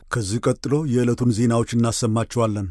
ከዚህ ቀጥሎ የዕለቱን ዜናዎች እናሰማችኋለን።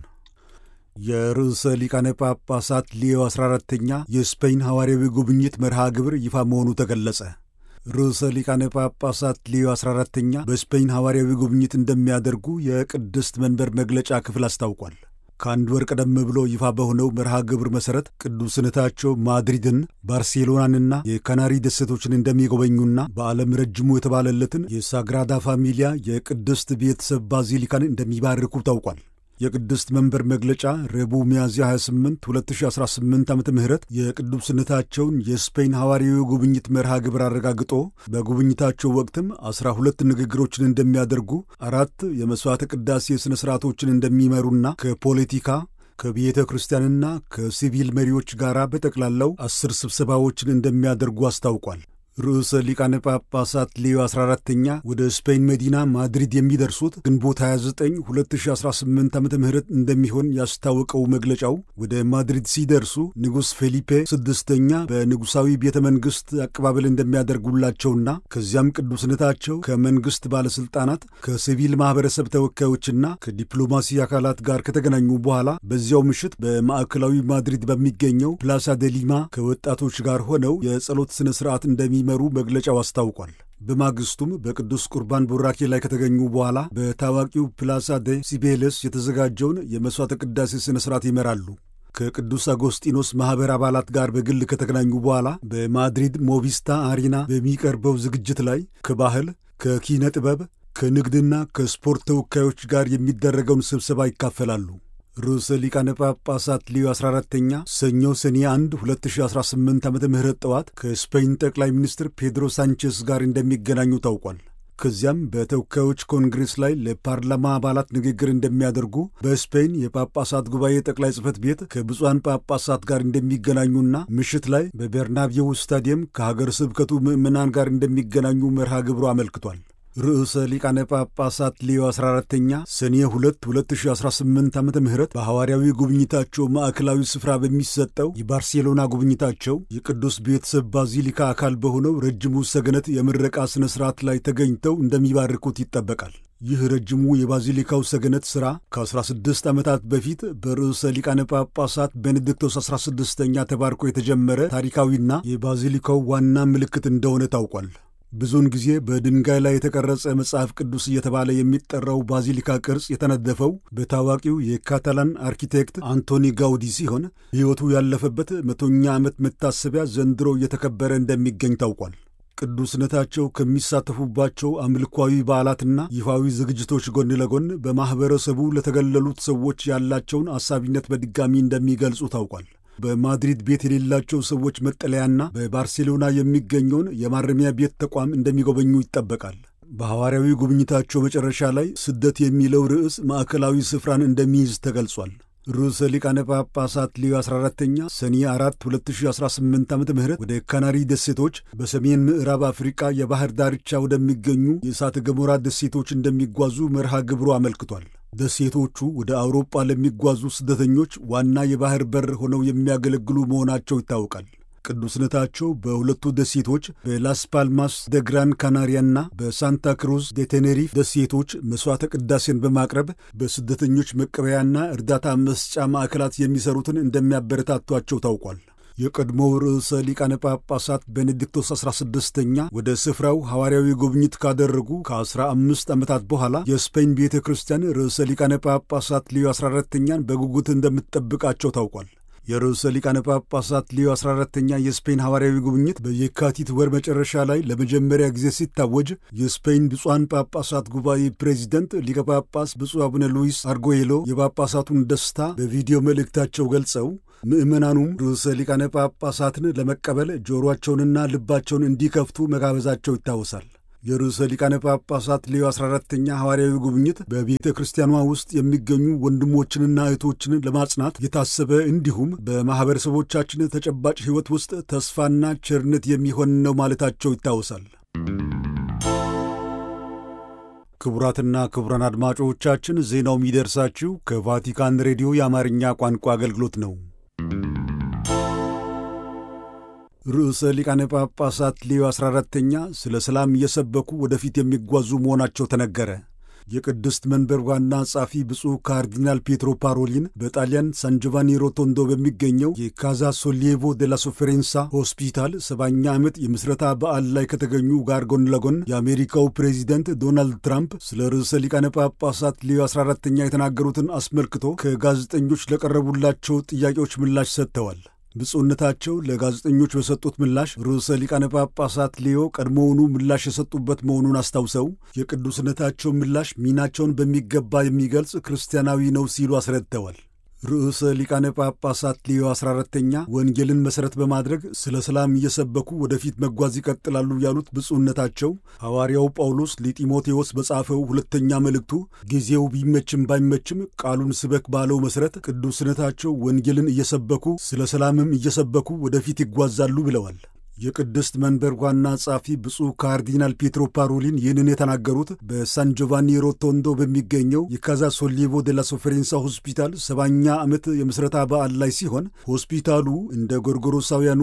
የርዕሰ ሊቃነ ጳጳሳት ሊዮ 14ተኛ የስፔን ሐዋርያዊ ጉብኝት መርሃ ግብር ይፋ መሆኑ ተገለጸ። ርዕሰ ሊቃነ ጳጳሳት ሊዮ 14ተኛ በስፔን ሐዋርያዊ ጉብኝት እንደሚያደርጉ የቅድስት መንበር መግለጫ ክፍል አስታውቋል። ከአንድ ወር ቀደም ብሎ ይፋ በሆነው መርሃ ግብር መሠረት ቅዱስነታቸው ማድሪድን፣ ባርሴሎናንና የካናሪ ደሴቶችን እንደሚጎበኙና በዓለም ረጅሙ የተባለለትን የሳግራዳ ፋሚሊያ የቅድስት ቤተሰብ ባዚሊካን እንደሚባርኩ ታውቋል። የቅድስት መንበር መግለጫ ረቡዕ ሚያዝያ 28 2018 ዓ ም የቅዱስነታቸውን የስፔን ሐዋርያዊ ጉብኝት መርሃ ግብር አረጋግጦ በጉብኝታቸው ወቅትም ዐሥራ ሁለት ንግግሮችን እንደሚያደርጉ፣ አራት የመሥዋዕተ ቅዳሴ ሥነ ሥርዓቶችን እንደሚመሩና ከፖለቲካ ከቤተ ክርስቲያንና ከሲቪል መሪዎች ጋር በጠቅላላው አስር ስብሰባዎችን እንደሚያደርጉ አስታውቋል። ርዕሰ ሊቃነ ጳጳሳት ሌዮ 14ተኛ ወደ ስፔን መዲና ማድሪድ የሚደርሱት ግንቦት 29 2018 ዓ ም እንደሚሆን ያስታወቀው መግለጫው ወደ ማድሪድ ሲደርሱ ንጉሥ ፌሊፔ ስድስተኛ በንጉሣዊ ቤተ መንግሥት አቀባበል እንደሚያደርጉላቸውና ከዚያም ቅዱስነታቸው ከመንግሥት ባለሥልጣናት ከሲቪል ማኅበረሰብ ተወካዮችና ከዲፕሎማሲ አካላት ጋር ከተገናኙ በኋላ በዚያው ምሽት በማዕከላዊ ማድሪድ በሚገኘው ፕላሳ ደ ሊማ ከወጣቶች ጋር ሆነው የጸሎት ሥነ ሥርዓት እንደሚ መሩ መግለጫው አስታውቋል። በማግስቱም በቅዱስ ቁርባን ቡራኬ ላይ ከተገኙ በኋላ በታዋቂው ፕላሳ ደ ሲቤለስ የተዘጋጀውን የመሥዋዕተ ቅዳሴ ሥነ ሥርዓት ይመራሉ። ከቅዱስ አጎስጢኖስ ማኅበር አባላት ጋር በግል ከተገናኙ በኋላ በማድሪድ ሞቪስታ አሪና በሚቀርበው ዝግጅት ላይ ከባህል፣ ከኪነ ጥበብ፣ ከንግድና ከስፖርት ተወካዮች ጋር የሚደረገውን ስብሰባ ይካፈላሉ። ርዕሰ ሊቃነ ጳጳሳት ሊዮ 14ተኛ ሰኞ ሰኔ 1 2018 ዓ ም ጠዋት ከስፔን ጠቅላይ ሚኒስትር ፔድሮ ሳንቼስ ጋር እንደሚገናኙ ታውቋል። ከዚያም በተወካዮች ኮንግሬስ ላይ ለፓርላማ አባላት ንግግር እንደሚያደርጉ፣ በስፔን የጳጳሳት ጉባኤ ጠቅላይ ጽሕፈት ቤት ከብፁዓን ጳጳሳት ጋር እንደሚገናኙና ምሽት ላይ በቤርናቤው ስታዲየም ከሀገር ስብከቱ ምዕመናን ጋር እንደሚገናኙ መርሃ ግብሩ አመልክቷል። ርዕሰ ሊቃነ ጳጳሳት ሊዮ 14ተኛ ሰኔ 2 2018 ዓ ም በሐዋርያዊ ጉብኝታቸው ማዕከላዊ ስፍራ በሚሰጠው የባርሴሎና ጉብኝታቸው የቅዱስ ቤተሰብ ባዚሊካ አካል በሆነው ረጅሙ ሰገነት የምረቃ ሥነ ሥርዓት ላይ ተገኝተው እንደሚባርኩት ይጠበቃል። ይህ ረጅሙ የባዚሊካው ሰገነት ሥራ ከ16 ዓመታት በፊት በርዕሰ ሊቃነ ጳጳሳት ቤኔዲክቶስ 16ኛ ተባርኮ የተጀመረ ታሪካዊና የባዚሊካው ዋና ምልክት እንደሆነ ታውቋል። ብዙውን ጊዜ በድንጋይ ላይ የተቀረጸ መጽሐፍ ቅዱስ እየተባለ የሚጠራው ባዚሊካ ቅርጽ የተነደፈው በታዋቂው የካታላን አርኪቴክት አንቶኒ ጋውዲ ሲሆን ሕይወቱ ያለፈበት መቶኛ ዓመት መታሰቢያ ዘንድሮ እየተከበረ እንደሚገኝ ታውቋል። ቅዱስነታቸው ከሚሳተፉባቸው አምልኳዊ በዓላትና ይፋዊ ዝግጅቶች ጎን ለጎን በማኅበረሰቡ ለተገለሉት ሰዎች ያላቸውን አሳቢነት በድጋሚ እንደሚገልጹ ታውቋል። በማድሪድ ቤት የሌላቸው ሰዎች መጠለያና በባርሴሎና የሚገኘውን የማረሚያ ቤት ተቋም እንደሚጎበኙ ይጠበቃል። በሐዋርያዊ ጉብኝታቸው መጨረሻ ላይ ስደት የሚለው ርዕስ ማዕከላዊ ስፍራን እንደሚይዝ ተገልጿል። ርዕሰ ሊቃነ ጳጳሳት ሊዮ 14ተኛ ሰኔ 4 2018 ዓ ም ወደ ካናሪ ደሴቶች በሰሜን ምዕራብ አፍሪቃ የባህር ዳርቻ ወደሚገኙ የእሳተ ገሞራ ደሴቶች እንደሚጓዙ መርሃ ግብሩ አመልክቷል። ደሴቶቹ ወደ አውሮፓ ለሚጓዙ ስደተኞች ዋና የባህር በር ሆነው የሚያገለግሉ መሆናቸው ይታወቃል። ቅዱስነታቸው በሁለቱ ደሴቶች በላስ ፓልማስ ደ ግራን ካናሪያና በሳንታ ክሩዝ ደ ቴኔሪፍ ደሴቶች መሥዋዕተ ቅዳሴን በማቅረብ በስደተኞች መቀበያና እርዳታ መስጫ ማዕከላት የሚሰሩትን እንደሚያበረታቷቸው ታውቋል። የቀድሞው ርዕሰ ሊቃነ ጳጳሳት ቤኔዲክቶስ 16ኛ ወደ ስፍራው ሐዋርያዊ ጉብኝት ካደረጉ ከ15 ዓመታት በኋላ የስፔን ቤተ ክርስቲያን ርዕሰ ሊቃነ ጳጳሳት ሊዮ 14ተኛን በጉጉት እንደምትጠብቃቸው ታውቋል። የርዕሰ ሊቃነ ጳጳሳት ሊዮ 14ተኛ የስፔን ሐዋርያዊ ጉብኝት በየካቲት ወር መጨረሻ ላይ ለመጀመሪያ ጊዜ ሲታወጅ የስፔን ብፁዓን ጳጳሳት ጉባኤ ፕሬዚደንት ሊቀ ጳጳስ ብፁዕ አቡነ ሉዊስ አርጎዬሎ የጳጳሳቱን ደስታ በቪዲዮ መልእክታቸው ገልጸው ምዕመናኑም ርዕሰ ሊቃነ ጳጳሳትን ለመቀበል ጆሮአቸውንና ልባቸውን እንዲከፍቱ መጋበዛቸው ይታወሳል። የርዕሰ ሊቃነ ጳጳሳት ሌዮ 14ተኛ ሐዋርያዊ ጉብኝት በቤተ ክርስቲያኗ ውስጥ የሚገኙ ወንድሞችንና እህቶችን ለማጽናት የታሰበ እንዲሁም በማኅበረሰቦቻችን ተጨባጭ ሕይወት ውስጥ ተስፋና ቸርነት የሚሆን ነው ማለታቸው ይታወሳል። ክቡራትና ክቡራን አድማጮቻችን ዜናው የሚደርሳችሁ ከቫቲካን ሬዲዮ የአማርኛ ቋንቋ አገልግሎት ነው። ርዕሰ ሊቃነ ጳጳሳት ሌዮ 14ተኛ ስለ ሰላም እየሰበኩ ወደፊት የሚጓዙ መሆናቸው ተነገረ። የቅድስት መንበር ዋና ጸሐፊ ብፁዕ ካርዲናል ፔትሮ ፓሮሊን በጣሊያን ሳን ጆቫኒ ሮቶንዶ በሚገኘው የካዛ ሶሊየቮ ዴላ ሶፌሬንሳ ሆስፒታል ሰባኛ ዓመት የምስረታ በዓል ላይ ከተገኙ ጋር ጎን ለጎን የአሜሪካው ፕሬዚደንት ዶናልድ ትራምፕ ስለ ርዕሰ ሊቃነ ጳጳሳት ሌዮ 14ተኛ የተናገሩትን አስመልክቶ ከጋዜጠኞች ለቀረቡላቸው ጥያቄዎች ምላሽ ሰጥተዋል። ብፁዕነታቸው ለጋዜጠኞች በሰጡት ምላሽ ርዕሰ ሊቃነ ጳጳሳት ሌዮ ቀድሞውኑ ምላሽ የሰጡበት መሆኑን አስታውሰው የቅዱስነታቸው ምላሽ ሚናቸውን በሚገባ የሚገልጽ ክርስቲያናዊ ነው ሲሉ አስረድተዋል። ርዕሰ ሊቃነ ጳጳሳት ሌዮ 14ተኛ ወንጌልን መሠረት በማድረግ ስለ ሰላም እየሰበኩ ወደፊት መጓዝ ይቀጥላሉ ያሉት ብፁዕነታቸው ሐዋርያው ጳውሎስ ለጢሞቴዎስ በጻፈው ሁለተኛ መልእክቱ ጊዜው ቢመችም ባይመችም ቃሉን ስበክ ባለው መሠረት ቅዱስነታቸው ወንጌልን እየሰበኩ ስለ ሰላምም እየሰበኩ ወደፊት ይጓዛሉ ብለዋል። የቅድስት መንበር ዋና ጸሐፊ ብፁዕ ካርዲናል ፔትሮ ፓሮሊን ይህንን የተናገሩት በሳን ጆቫኒ ሮቶንዶ በሚገኘው የካዛ ሶሊቮ ዴላ ሶፌሬንሳ ሆስፒታል ሰባኛ ዓመት የምስረታ በዓል ላይ ሲሆን ሆስፒታሉ እንደ ጎርጎሮሳውያኑ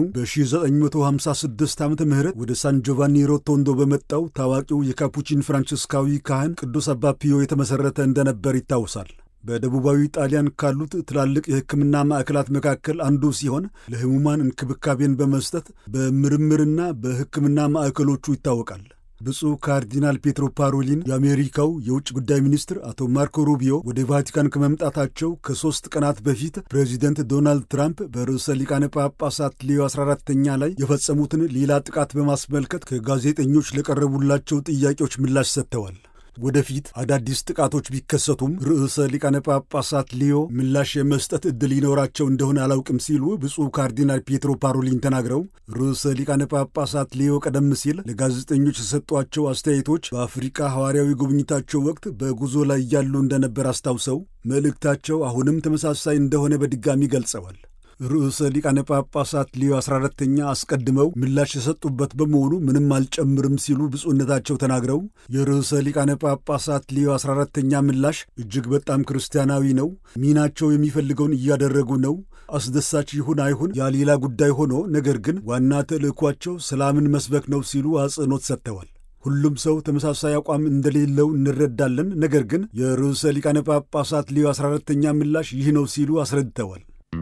በ1956 ዓ ም ወደ ሳን ጆቫኒ ሮቶንዶ በመጣው ታዋቂው የካፑቺን ፍራንቺስካዊ ካህን ቅዱስ አባ ፒዮ የተመሠረተ እንደነበር ይታወሳል። በደቡባዊ ጣሊያን ካሉት ትላልቅ የሕክምና ማዕከላት መካከል አንዱ ሲሆን ለሕሙማን እንክብካቤን በመስጠት በምርምርና በሕክምና ማዕከሎቹ ይታወቃል። ብፁዕ ካርዲናል ፔትሮ ፓሮሊን የአሜሪካው የውጭ ጉዳይ ሚኒስትር አቶ ማርኮ ሩቢዮ ወደ ቫቲካን ከመምጣታቸው ከሦስት ቀናት በፊት ፕሬዚደንት ዶናልድ ትራምፕ በርዕሰ ሊቃነ ጳጳሳት ሌዮ 14ተኛ ላይ የፈጸሙትን ሌላ ጥቃት በማስመልከት ከጋዜጠኞች ለቀረቡላቸው ጥያቄዎች ምላሽ ሰጥተዋል። ወደፊት አዳዲስ ጥቃቶች ቢከሰቱም ርዕሰ ሊቃነ ጳጳሳት ሊዮ ምላሽ የመስጠት ዕድል ይኖራቸው እንደሆነ አላውቅም ሲሉ ብፁዕ ካርዲናል ፔትሮ ፓሮሊን ተናግረው ርዕሰ ሊቃነ ጳጳሳት ሊዮ ቀደም ሲል ለጋዜጠኞች የሰጧቸው አስተያየቶች በአፍሪቃ ሐዋርያዊ ጉብኝታቸው ወቅት በጉዞ ላይ እያሉ እንደነበር አስታውሰው መልእክታቸው አሁንም ተመሳሳይ እንደሆነ በድጋሚ ገልጸዋል። ርዕሰ ሊቃነ ጳጳሳት ሊዮ 14ተኛ አስቀድመው ምላሽ የሰጡበት በመሆኑ ምንም አልጨምርም ሲሉ ብፁዕነታቸው ተናግረው የርዕሰ ሊቃነ ጳጳሳት ሊዮ 14ተኛ ምላሽ እጅግ በጣም ክርስቲያናዊ ነው፣ ሚናቸው የሚፈልገውን እያደረጉ ነው፣ አስደሳች ይሁን አይሁን ያ ሌላ ጉዳይ ሆኖ ነገር ግን ዋና ተልእኳቸው ሰላምን መስበክ ነው ሲሉ አጽንኦት ሰጥተዋል። ሁሉም ሰው ተመሳሳይ አቋም እንደሌለው እንረዳለን፣ ነገር ግን የርዕሰ ሊቃነ ጳጳሳት ሊዮ 14ተኛ ምላሽ ይህ ነው ሲሉ አስረድተዋል።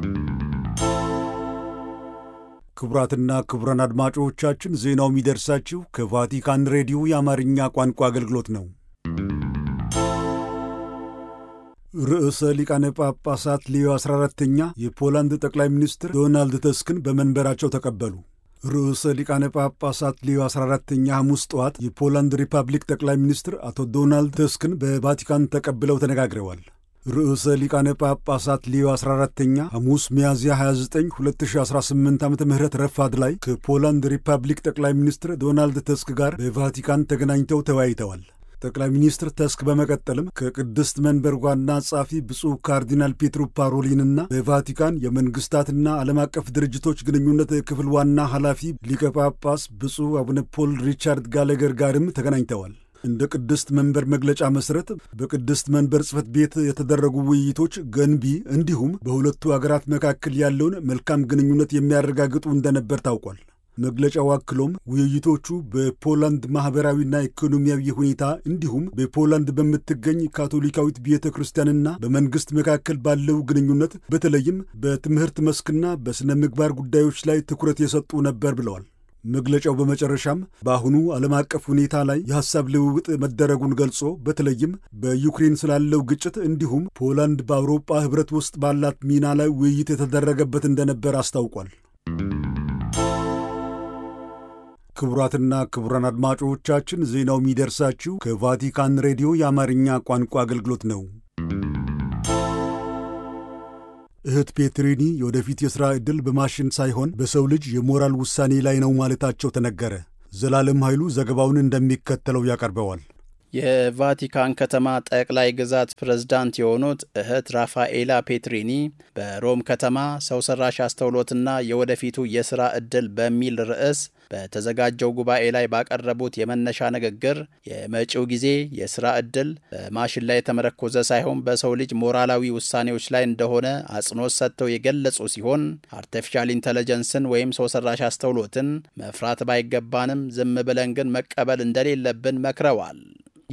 ክቡራትና ክቡራን አድማጮቻችን ዜናው የሚደርሳችሁ ከቫቲካን ሬዲዮ የአማርኛ ቋንቋ አገልግሎት ነው። ርዕሰ ሊቃነ ጳጳሳት ሌዮ 14ተኛ የፖላንድ ጠቅላይ ሚኒስትር ዶናልድ ተስክን በመንበራቸው ተቀበሉ። ርዕሰ ሊቃነ ጳጳሳት ሌዮ 14ተኛ ሐሙስ ጠዋት የፖላንድ ሪፐብሊክ ጠቅላይ ሚኒስትር አቶ ዶናልድ ተስክን በቫቲካን ተቀብለው ተነጋግረዋል። ርዕሰ ሊቃነ ጳጳሳት ሊዮ 14ተኛ ሐሙስ ሚያዝያ 29 2018 ዓ ም ረፋድ ላይ ከፖላንድ ሪፐብሊክ ጠቅላይ ሚኒስትር ዶናልድ ተስክ ጋር በቫቲካን ተገናኝተው ተወያይተዋል። ጠቅላይ ሚኒስትር ተስክ በመቀጠልም ከቅድስት መንበር ዋና ጸሐፊ ብፁዕ ካርዲናል ፔትሮ ፓሮሊንና በቫቲካን የመንግሥታትና ዓለም አቀፍ ድርጅቶች ግንኙነት ክፍል ዋና ኃላፊ ሊቀ ጳጳስ ብፁዕ አቡነ ፖል ሪቻርድ ጋለገር ጋርም ተገናኝተዋል። እንደ ቅድስት መንበር መግለጫ መሠረት በቅድስት መንበር ጽሕፈት ቤት የተደረጉ ውይይቶች ገንቢ እንዲሁም በሁለቱ አገራት መካከል ያለውን መልካም ግንኙነት የሚያረጋግጡ እንደነበር ታውቋል። መግለጫው አክሎም ውይይቶቹ በፖላንድ ማኅበራዊና ኢኮኖሚያዊ ሁኔታ እንዲሁም በፖላንድ በምትገኝ ካቶሊካዊት ቤተ ክርስቲያንና በመንግሥት መካከል ባለው ግንኙነት በተለይም በትምህርት መስክና በሥነ ምግባር ጉዳዮች ላይ ትኩረት የሰጡ ነበር ብለዋል። መግለጫው በመጨረሻም በአሁኑ ዓለም አቀፍ ሁኔታ ላይ የሐሳብ ልውውጥ መደረጉን ገልጾ በተለይም በዩክሬን ስላለው ግጭት እንዲሁም ፖላንድ በአውሮፓ ኅብረት ውስጥ ባላት ሚና ላይ ውይይት የተደረገበት እንደነበር አስታውቋል። ክቡራትና ክቡራን አድማጮቻችን ዜናው የሚደርሳችሁ ከቫቲካን ሬዲዮ የአማርኛ ቋንቋ አገልግሎት ነው። እህት ፔትሪኒ የወደፊት የሥራ ዕድል በማሽን ሳይሆን በሰው ልጅ የሞራል ውሳኔ ላይ ነው ማለታቸው ተነገረ። ዘላለም ኃይሉ ዘገባውን እንደሚከተለው ያቀርበዋል። የቫቲካን ከተማ ጠቅላይ ግዛት ፕሬዝዳንት የሆኑት እህት ራፋኤላ ፔትሪኒ በሮም ከተማ ሰው ሰራሽ አስተውሎትና የወደፊቱ የሥራ ዕድል በሚል ርዕስ በተዘጋጀው ጉባኤ ላይ ባቀረቡት የመነሻ ንግግር የመጪው ጊዜ የሥራ ዕድል በማሽን ላይ የተመረኮዘ ሳይሆን በሰው ልጅ ሞራላዊ ውሳኔዎች ላይ እንደሆነ አጽንኦት ሰጥተው የገለጹ ሲሆን አርቲፊሻል ኢንተለጀንስን ወይም ሰው ሰራሽ አስተውሎትን መፍራት ባይገባንም ዝም ብለን ግን መቀበል እንደሌለብን መክረዋል።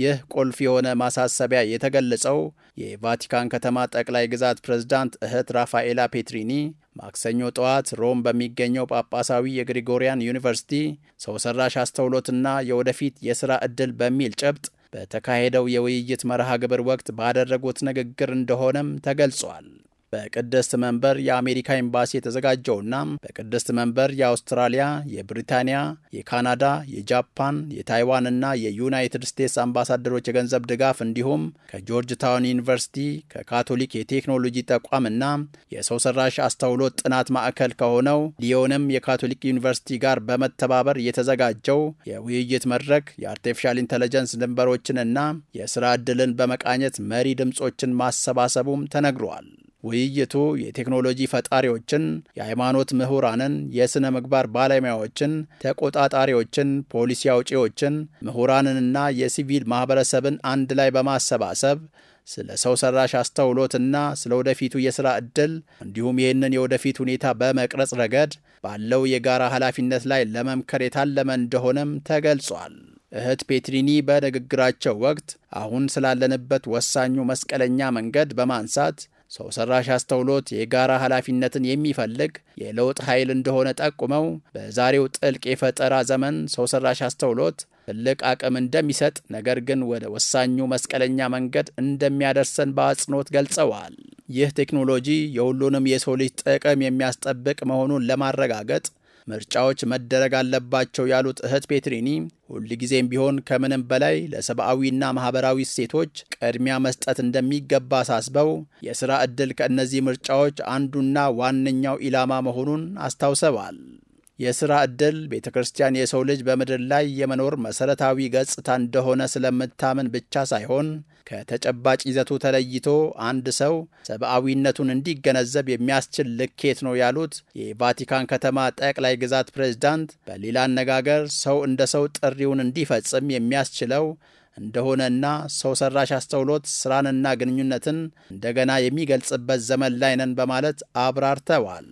ይህ ቁልፍ የሆነ ማሳሰቢያ የተገለጸው የቫቲካን ከተማ ጠቅላይ ግዛት ፕሬዝዳንት እህት ራፋኤላ ፔትሪኒ ማክሰኞ ጠዋት ሮም በሚገኘው ጳጳሳዊ የግሪጎሪያን ዩኒቨርሲቲ ሰው ሰራሽ አስተውሎትና የወደፊት የሥራ ዕድል በሚል ጭብጥ በተካሄደው የውይይት መርሃ ግብር ወቅት ባደረጉት ንግግር እንደሆነም ተገልጿል። በቅድስት መንበር የአሜሪካ ኤምባሲ የተዘጋጀውና በቅድስት መንበር የአውስትራሊያ፣ የብሪታንያ፣ የካናዳ፣ የጃፓን፣ የታይዋን እና የዩናይትድ ስቴትስ አምባሳደሮች የገንዘብ ድጋፍ እንዲሁም ከጆርጅ ታውን ዩኒቨርሲቲ ከካቶሊክ የቴክኖሎጂ ተቋምና የሰው ሰራሽ አስተውሎት ጥናት ማዕከል ከሆነው ሊዮንም የካቶሊክ ዩኒቨርሲቲ ጋር በመተባበር የተዘጋጀው የውይይት መድረክ የአርቲፊሻል ኢንተለጀንስ ድንበሮችንና የስራ ዕድልን በመቃኘት መሪ ድምፆችን ማሰባሰቡም ተነግሯል። ውይይቱ የቴክኖሎጂ ፈጣሪዎችን፣ የሃይማኖት ምሁራንን፣ የሥነ ምግባር ባለሙያዎችን፣ ተቆጣጣሪዎችን፣ ፖሊሲ አውጪዎችን፣ ምሁራንንና የሲቪል ማኅበረሰብን አንድ ላይ በማሰባሰብ ስለ ሰው ሰራሽ አስተውሎትና ስለ ወደፊቱ የሥራ ዕድል እንዲሁም ይህንን የወደፊት ሁኔታ በመቅረጽ ረገድ ባለው የጋራ ኃላፊነት ላይ ለመምከር የታለመ እንደሆነም ተገልጿል። እህት ፔትሪኒ በንግግራቸው ወቅት አሁን ስላለንበት ወሳኙ መስቀለኛ መንገድ በማንሳት ሰው ሰራሽ አስተውሎት የጋራ ኃላፊነትን የሚፈልግ የለውጥ ኃይል እንደሆነ ጠቁመው በዛሬው ጥልቅ የፈጠራ ዘመን ሰው ሰራሽ አስተውሎት ትልቅ አቅም እንደሚሰጥ ነገር ግን ወደ ወሳኙ መስቀለኛ መንገድ እንደሚያደርሰን በአጽንኦት ገልጸዋል። ይህ ቴክኖሎጂ የሁሉንም የሰው ልጅ ጥቅም የሚያስጠብቅ መሆኑን ለማረጋገጥ ምርጫዎች መደረግ አለባቸው ያሉት እህት ፔትሪኒ ሁልጊዜም ቢሆን ከምንም በላይ ለሰብአዊና ማኅበራዊ እሴቶች ቅድሚያ መስጠት እንደሚገባ አሳስበው የሥራ ዕድል ከእነዚህ ምርጫዎች አንዱና ዋነኛው ኢላማ መሆኑን አስታውሰዋል። የሥራ ዕድል ቤተ ክርስቲያን የሰው ልጅ በምድር ላይ የመኖር መሠረታዊ ገጽታ እንደሆነ ስለምታምን ብቻ ሳይሆን ከተጨባጭ ይዘቱ ተለይቶ አንድ ሰው ሰብአዊነቱን እንዲገነዘብ የሚያስችል ልኬት ነው ያሉት የቫቲካን ከተማ ጠቅላይ ግዛት ፕሬዝዳንት፣ በሌላ አነጋገር ሰው እንደ ሰው ጥሪውን እንዲፈጽም የሚያስችለው እንደሆነና ሰው ሰራሽ አስተውሎት ስራንና ግንኙነትን እንደገና የሚገልጽበት ዘመን ላይ ነን በማለት አብራርተዋል።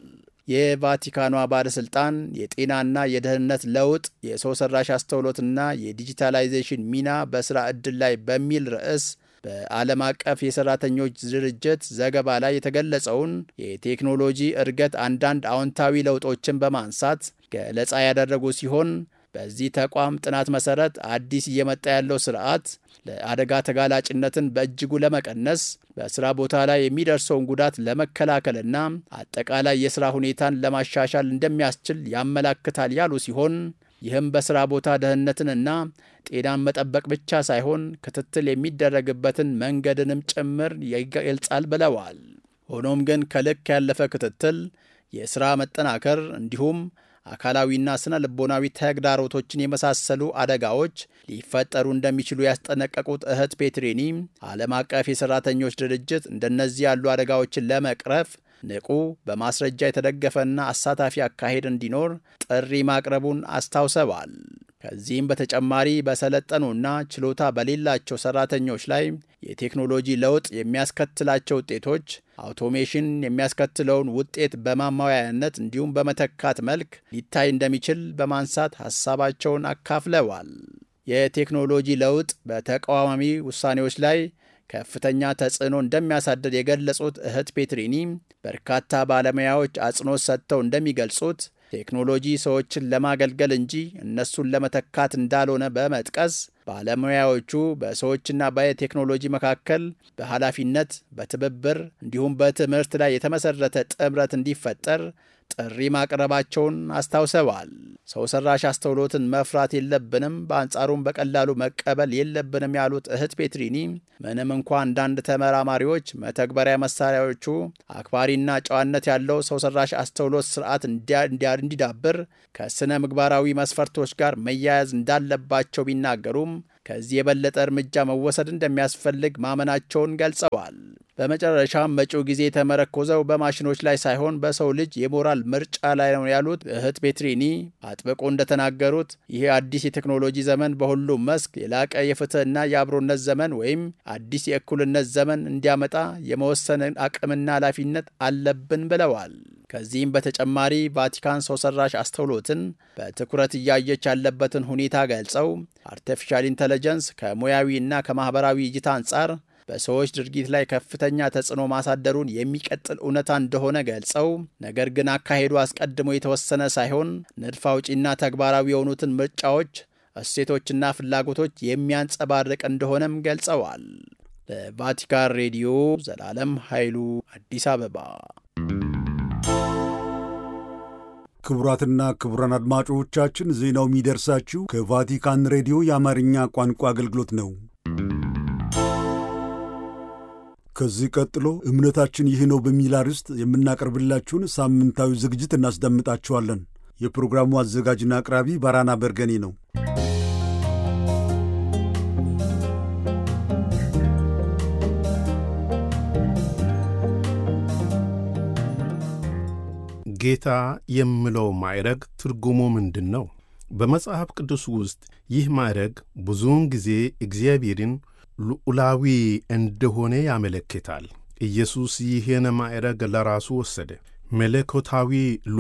የቫቲካኗ ባለሥልጣን የጤናና የደህንነት ለውጥ የሰው ሰራሽ አስተውሎትና የዲጂታላይዜሽን ሚና በሥራ ዕድል ላይ በሚል ርዕስ በዓለም አቀፍ የሠራተኞች ድርጅት ዘገባ ላይ የተገለጸውን የቴክኖሎጂ እድገት አንዳንድ አዎንታዊ ለውጦችን በማንሳት ገለጻ ያደረጉ ሲሆን በዚህ ተቋም ጥናት መሠረት አዲስ እየመጣ ያለው ስርዓት ለአደጋ ተጋላጭነትን በእጅጉ ለመቀነስ በሥራ ቦታ ላይ የሚደርሰውን ጉዳት ለመከላከልና አጠቃላይ የሥራ ሁኔታን ለማሻሻል እንደሚያስችል ያመላክታል ያሉ ሲሆን ይህም በሥራ ቦታ ደህንነትንና ጤናን መጠበቅ ብቻ ሳይሆን ክትትል የሚደረግበትን መንገድንም ጭምር ይገልጻል ብለዋል። ሆኖም ግን ከልክ ያለፈ ክትትል፣ የሥራ መጠናከር እንዲሁም አካላዊና ስነ ልቦናዊ ተግዳሮቶችን የመሳሰሉ አደጋዎች ሊፈጠሩ እንደሚችሉ ያስጠነቀቁት እህት ፔትሪኒ ዓለም አቀፍ የሠራተኞች ድርጅት እንደነዚህ ያሉ አደጋዎችን ለመቅረፍ ንቁ፣ በማስረጃ የተደገፈና አሳታፊ አካሄድ እንዲኖር ጥሪ ማቅረቡን አስታውሰዋል። ከዚህም በተጨማሪ በሰለጠኑና ችሎታ በሌላቸው ሰራተኞች ላይ የቴክኖሎጂ ለውጥ የሚያስከትላቸው ውጤቶች አውቶሜሽን የሚያስከትለውን ውጤት በማማያነት እንዲሁም በመተካት መልክ ሊታይ እንደሚችል በማንሳት ሀሳባቸውን አካፍለዋል። የቴክኖሎጂ ለውጥ በተቃዋሚ ውሳኔዎች ላይ ከፍተኛ ተጽዕኖ እንደሚያሳድር የገለጹት እህት ፔትሪኒ በርካታ ባለሙያዎች አጽንኦት ሰጥተው እንደሚገልጹት ቴክኖሎጂ ሰዎችን ለማገልገል እንጂ እነሱን ለመተካት እንዳልሆነ በመጥቀስ ባለሙያዎቹ በሰዎችና በቴክኖሎጂ መካከል በኃላፊነት፣ በትብብር እንዲሁም በትምህርት ላይ የተመሰረተ ጥምረት እንዲፈጠር ጥሪ ማቅረባቸውን አስታውሰዋል። ሰው ሰራሽ አስተውሎትን መፍራት የለብንም፣ በአንጻሩም በቀላሉ መቀበል የለብንም ያሉት እህት ፔትሪኒ ምንም እንኳ አንዳንድ ተመራማሪዎች መተግበሪያ መሳሪያዎቹ አክባሪና ጨዋነት ያለው ሰው ሰራሽ አስተውሎት ስርዓት እንዲዳብር ከስነ ምግባራዊ መስፈርቶች ጋር መያያዝ እንዳለባቸው ቢናገሩም ከዚህ የበለጠ እርምጃ መወሰድ እንደሚያስፈልግ ማመናቸውን ገልጸዋል። በመጨረሻም መጪው ጊዜ የተመረኮዘው በማሽኖች ላይ ሳይሆን በሰው ልጅ የሞራል ምርጫ ላይ ነው ያሉት እህት ፔትሪኒ አጥብቆ እንደተናገሩት ይህ አዲስ የቴክኖሎጂ ዘመን በሁሉም መስክ የላቀ የፍትህና የአብሮነት ዘመን ወይም አዲስ የእኩልነት ዘመን እንዲያመጣ የመወሰን አቅምና ኃላፊነት አለብን ብለዋል። ከዚህም በተጨማሪ ቫቲካን ሰው ሰራሽ አስተውሎትን በትኩረት እያየች ያለበትን ሁኔታ ገልጸው አርቲፊሻል ኢንተለጀንስ ከሙያዊ እና ከማኅበራዊ እይታ አንጻር በሰዎች ድርጊት ላይ ከፍተኛ ተጽዕኖ ማሳደሩን የሚቀጥል እውነታ እንደሆነ ገልጸው ነገር ግን አካሄዱ አስቀድሞ የተወሰነ ሳይሆን ንድፍ አውጪና ተግባራዊ የሆኑትን ምርጫዎች፣ እሴቶችና ፍላጎቶች የሚያንጸባርቅ እንደሆነም ገልጸዋል። ለቫቲካን ሬዲዮ ዘላለም ኃይሉ አዲስ አበባ። ክቡራትና ክቡራን አድማጮቻችን ዜናው የሚደርሳችሁ ከቫቲካን ሬዲዮ የአማርኛ ቋንቋ አገልግሎት ነው። ከዚህ ቀጥሎ እምነታችን ይህ ነው በሚል አርዕስት የምናቀርብላችሁን ሳምንታዊ ዝግጅት እናስደምጣችኋለን። የፕሮግራሙ አዘጋጅና አቅራቢ ባራና በርገኔ ነው። ጌታ የሚለው ማዕረግ ትርጉሙ ምንድን ነው? በመጽሐፍ ቅዱስ ውስጥ ይህ ማዕረግ ብዙውን ጊዜ እግዚአብሔርን ልዑላዊ እንደሆነ ያመለክታል። ኢየሱስ ይህን ማዕረግ ለራሱ ወሰደ። መለኮታዊ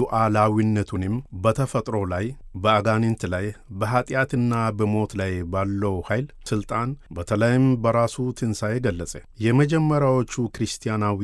ሉዓላዊነቱንም በተፈጥሮ ላይ፣ በአጋንንት ላይ፣ በኀጢአትና በሞት ላይ ባለው ኃይል ሥልጣን፣ በተለይም በራሱ ትንሣኤ ገለጸ። የመጀመሪያዎቹ ክርስቲያናዊ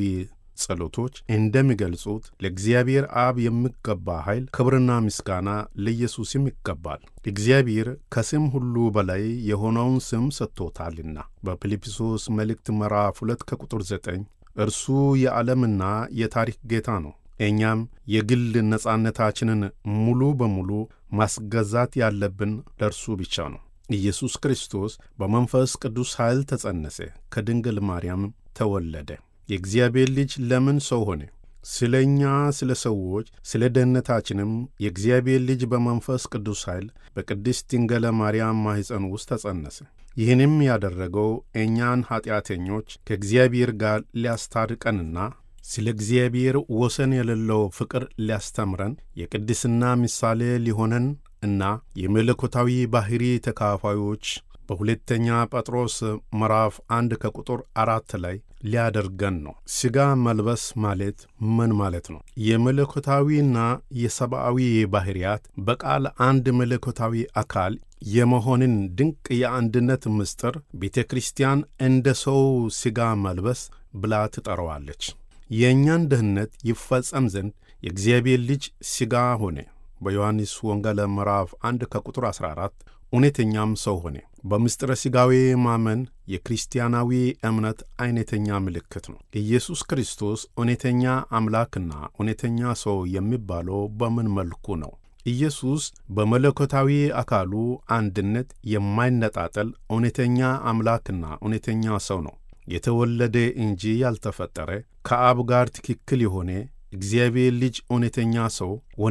ጸሎቶች እንደሚገልጹት ለእግዚአብሔር አብ የሚገባ ኃይል፣ ክብርና ምስጋና ለኢየሱስም ይገባል። እግዚአብሔር ከስም ሁሉ በላይ የሆነውን ስም ሰጥቶታልና በፊልጵስዩስ መልእክት ምዕራፍ 2 ከቁጥር 9 እርሱ የዓለምና የታሪክ ጌታ ነው። እኛም የግል ነጻነታችንን ሙሉ በሙሉ ማስገዛት ያለብን ለእርሱ ብቻ ነው። ኢየሱስ ክርስቶስ በመንፈስ ቅዱስ ኃይል ተጸነሰ፣ ከድንግል ማርያም ተወለደ። የእግዚአብሔር ልጅ ለምን ሰው ሆነ? ስለ እኛ ስለ ሰዎች ስለ ደህንነታችንም የእግዚአብሔር ልጅ በመንፈስ ቅዱስ ኃይል በቅድስት ድንግለ ማርያም ማኅፀን ውስጥ ተጸነሰ። ይህንም ያደረገው እኛን ኀጢአተኞች ከእግዚአብሔር ጋር ሊያስታርቀንና ስለ እግዚአብሔር ወሰን የሌለው ፍቅር ሊያስተምረን የቅድስና ምሳሌ ሊሆነን እና የመለኮታዊ ባሕሪ ተካፋዮች በሁለተኛ ጴጥሮስ ምዕራፍ አንድ ከቁጥር አራት ላይ ሊያደርገን ነው። ሥጋ መልበስ ማለት ምን ማለት ነው? የመለኮታዊና የሰብአዊ ባሕርያት በቃል አንድ መለኮታዊ አካል የመሆንን ድንቅ የአንድነት ምስጢር ቤተ ክርስቲያን እንደ ሰው ሥጋ መልበስ ብላ ትጠራዋለች። የእኛን ደህንነት ይፈጸም ዘንድ የእግዚአብሔር ልጅ ሥጋ ሆነ። በዮሐንስ ወንጌል ምዕራፍ 1 ከቁጥር 14 እውነተኛም ሰው ሆነ። በምስጢረ ሥጋዌ ማመን የክርስቲያናዊ እምነት አይነተኛ ምልክት ነው። ኢየሱስ ክርስቶስ እውነተኛ አምላክና እውነተኛ ሰው የሚባለው በምን መልኩ ነው? ኢየሱስ በመለኮታዊ አካሉ አንድነት የማይነጣጠል እውነተኛ አምላክና እውነተኛ ሰው ነው። የተወለደ እንጂ ያልተፈጠረ ከአብ ጋር ትክክል የሆነ እግዚአብሔር ልጅ እውነተኛ ሰው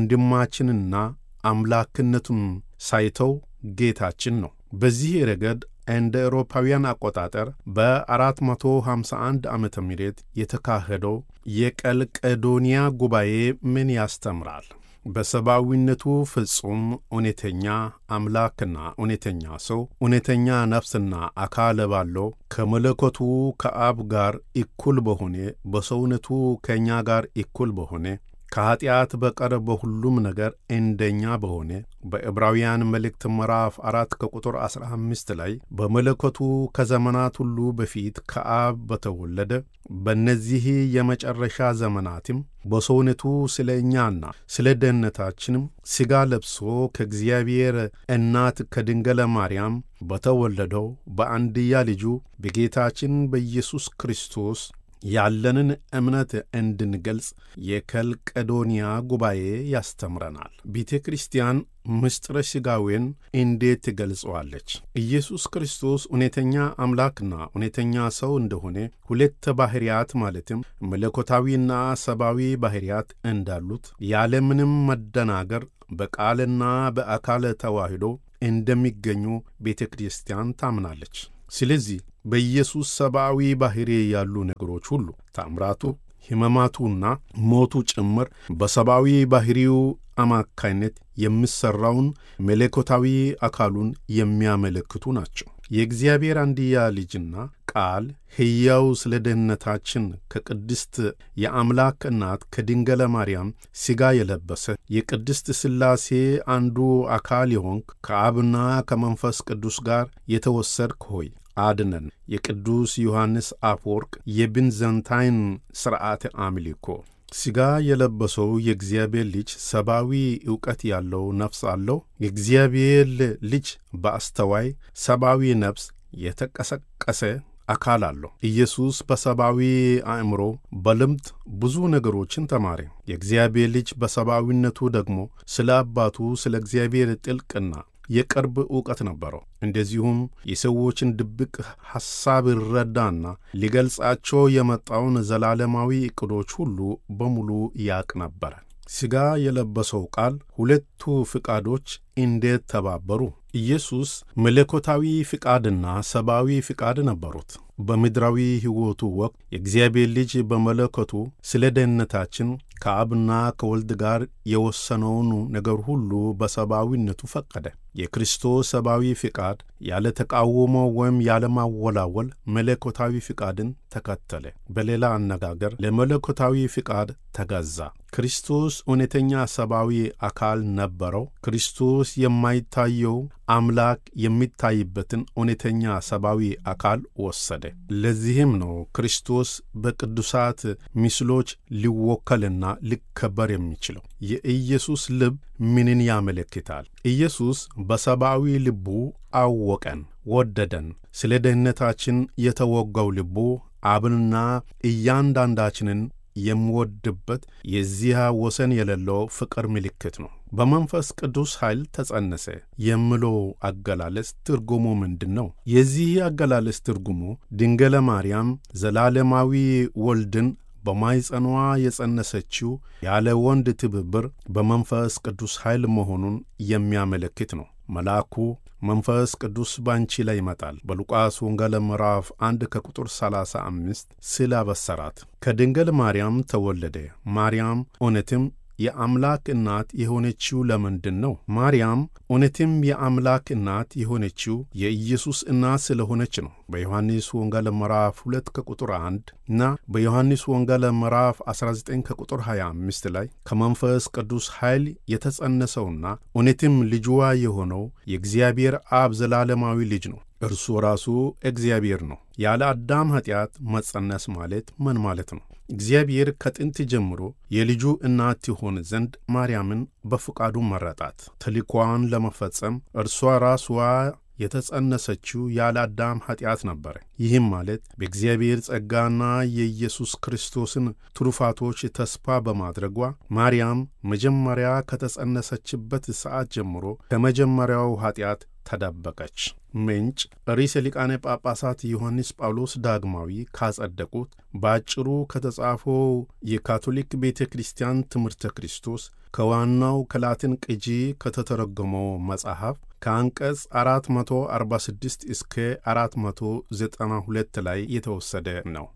ወንድማችንና አምላክነቱን ሳይተው ጌታችን ነው። በዚህ ረገድ እንደ አውሮፓውያን አቆጣጠር በ451 ዓመተ ምህረት የተካሄደው የቀልቀዶንያ ጉባኤ ምን ያስተምራል? በሰብአዊነቱ ፍጹም እውነተኛ አምላክና እውነተኛ ሰው እውነተኛ ነፍስና አካል ባለው ከመለኮቱ ከአብ ጋር እኩል በሆነ በሰውነቱ ከእኛ ጋር እኩል በሆነ ከኀጢአት በቀር በሁሉም ነገር እንደኛ በሆነ በዕብራውያን መልእክት ምዕራፍ አራት ከቁጥር ዐሥራ አምስት ላይ በመለኮቱ ከዘመናት ሁሉ በፊት ከአብ በተወለደ በእነዚህ የመጨረሻ ዘመናትም በሰውነቱ ስለ እኛና ስለ ደህንነታችንም ሥጋ ለብሶ ከእግዚአብሔር እናት ከድንገለ ማርያም በተወለደው በአንድያ ልጁ በጌታችን በኢየሱስ ክርስቶስ ያለንን እምነት እንድንገልጽ የከልቀዶንያ ጉባኤ ያስተምረናል። ቤተ ክርስቲያን ምስጢረ ሥጋዌን እንዴት ትገልጸዋለች? ኢየሱስ ክርስቶስ እውነተኛ አምላክና እውነተኛ ሰው እንደሆነ ሁለት ባሕርያት ማለትም መለኮታዊና ሰብአዊ ባሕርያት እንዳሉት ያለምንም መደናገር በቃልና በአካል ተዋህዶ እንደሚገኙ ቤተ ክርስቲያን ታምናለች። ስለዚህ በኢየሱስ ሰብአዊ ባሕሪ ያሉ ነገሮች ሁሉ ታምራቱ፣ ሕመማቱና ሞቱ ጭምር በሰብአዊ ባሕሪው አማካይነት የሚሠራውን መለኮታዊ አካሉን የሚያመለክቱ ናቸው። የእግዚአብሔር አንድያ ልጅና ቃል ሕያው ስለ ደህንነታችን ከቅድስት የአምላክ እናት ከድንገለ ማርያም ሥጋ የለበሰ የቅድስት ሥላሴ አንዱ አካል የሆንክ ከአብና ከመንፈስ ቅዱስ ጋር የተወሰድክ ሆይ አድነን። የቅዱስ ዮሐንስ አፈወርቅ የብንዘንታይን ሥርዓተ አምልኮ ሥጋ የለበሰው የእግዚአብሔር ልጅ ሰብአዊ ዕውቀት ያለው ነፍስ አለው። የእግዚአብሔር ልጅ በአስተዋይ ሰብአዊ ነፍስ የተቀሰቀሰ አካል አለው። ኢየሱስ በሰብአዊ አእምሮ በልምድ ብዙ ነገሮችን ተማረ። የእግዚአብሔር ልጅ በሰብአዊነቱ ደግሞ ስለ አባቱ ስለ እግዚአብሔር ጥልቅና የቅርብ ዕውቀት ነበረው። እንደዚሁም የሰዎችን ድብቅ ሐሳብ ይረዳና ሊገልጻቸው የመጣውን ዘላለማዊ ዕቅዶች ሁሉ በሙሉ ያቅ ነበረ። ሥጋ የለበሰው ቃል ሁለቱ ፍቃዶች እንዴት ተባበሩ? ኢየሱስ መለኮታዊ ፍቃድና ሰብአዊ ፍቃድ ነበሩት። በምድራዊ ሕይወቱ ወቅት የእግዚአብሔር ልጅ በመለኮቱ ስለ ደህንነታችን ከአብና ከወልድ ጋር የወሰነውን ነገር ሁሉ በሰብአዊነቱ ፈቀደ። የክርስቶስ ሰብአዊ ፍቃድ ያለ ተቃውሞ ወይም ያለማወላወል መለኮታዊ ፍቃድን ተከተለ። በሌላ አነጋገር ለመለኮታዊ ፍቃድ ተገዛ። ክርስቶስ እውነተኛ ሰብአዊ አካል ነበረው። ክርስቶስ የማይታየው አምላክ የሚታይበትን እውነተኛ ሰብአዊ አካል ወሰደ። ለዚህም ነው ክርስቶስ በቅዱሳት ምስሎች ሊወከልና ሊከበር የሚችለው። የኢየሱስ ልብ ምንን ያመለክታል? ኢየሱስ በሰብአዊ ልቡ አወቀን፣ ወደደን። ስለ ደህንነታችን የተወጋው ልቡ አብንና እያንዳንዳችንን የሚወድበት የዚያ ወሰን የሌለው ፍቅር ምልክት ነው። በመንፈስ ቅዱስ ኃይል ተጸነሰ የሚለው አገላለጽ ትርጉሙ ምንድን ነው? የዚህ አገላለጽ ትርጉሙ ድንገለ ማርያም ዘላለማዊ ወልድን በማይጸኗ የጸነሰችው ያለ ወንድ ትብብር በመንፈስ ቅዱስ ኃይል መሆኑን የሚያመለክት ነው። መልአኩ መንፈስ ቅዱስ ባንቺ ላይ ይመጣል በሉቃስ ወንጌል ምዕራፍ አንድ ከቁጥር 35 ስላበሰራት ከድንግል ማርያም ተወለደ። ማርያም እውነትም የአምላክ እናት የሆነችው ለምንድን ነው? ማርያም እውነትም የአምላክ እናት የሆነችው የኢየሱስ እናት ስለሆነች ነው። በዮሐንስ ወንጌል ምዕራፍ 2 ከቁጥር 1 እና በዮሐንስ ወንጌል ምዕራፍ 19 ከቁጥር 25 ላይ ከመንፈስ ቅዱስ ኃይል የተጸነሰውና እውነትም ልጅዋ የሆነው የእግዚአብሔር አብ ዘላለማዊ ልጅ ነው። እርሱ ራሱ እግዚአብሔር ነው። ያለ አዳም ኀጢአት መጸነስ ማለት ምን ማለት ነው? እግዚአብሔር ከጥንት ጀምሮ የልጁ እናት ትሆን ዘንድ ማርያምን በፈቃዱ መረጣት። ተልእኮዋን ለመፈጸም እርሷ ራስዋ የተጸነሰችው ያለ አዳም ኀጢአት ነበረ። ይህም ማለት በእግዚአብሔር ጸጋና የኢየሱስ ክርስቶስን ትሩፋቶች ተስፋ በማድረጓ ማርያም መጀመሪያ ከተጸነሰችበት ሰዓት ጀምሮ ከመጀመሪያው ኀጢአት ተደበቀች። ምንጭ ርዕሰ ሊቃነ ጳጳሳት ዮሐንስ ጳውሎስ ዳግማዊ ካጸደቁት በአጭሩ ከተጻፈው የካቶሊክ ቤተ ክርስቲያን ትምህርተ ክርስቶስ ከዋናው ከላትን ቅጂ ከተተረጎመው መጽሐፍ ከአንቀጽ 446 እስከ 492 ላይ የተወሰደ ነው።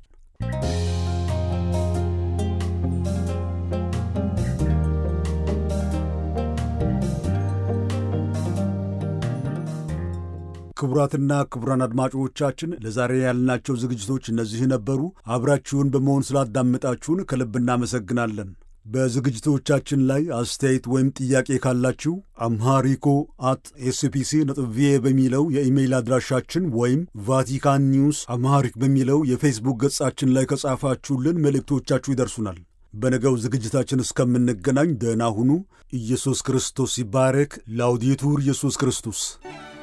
ክቡራትና ክቡራን አድማጮቻችን ለዛሬ ያልናቸው ዝግጅቶች እነዚህ ነበሩ። አብራችሁን በመሆን ስላዳመጣችሁን ከልብ እናመሰግናለን። በዝግጅቶቻችን ላይ አስተያየት ወይም ጥያቄ ካላችሁ አምሃሪኮ አት ኤስፒሲ ነጥብ ቪኦኤ በሚለው የኢሜይል አድራሻችን ወይም ቫቲካን ኒውስ አምሃሪክ በሚለው የፌስቡክ ገጻችን ላይ ከጻፋችሁልን መልእክቶቻችሁ ይደርሱናል። በነገው ዝግጅታችን እስከምንገናኝ ደህና ሁኑ። ኢየሱስ ክርስቶስ ይባረክ። ላውዲቱር ኢየሱስ ክርስቶስ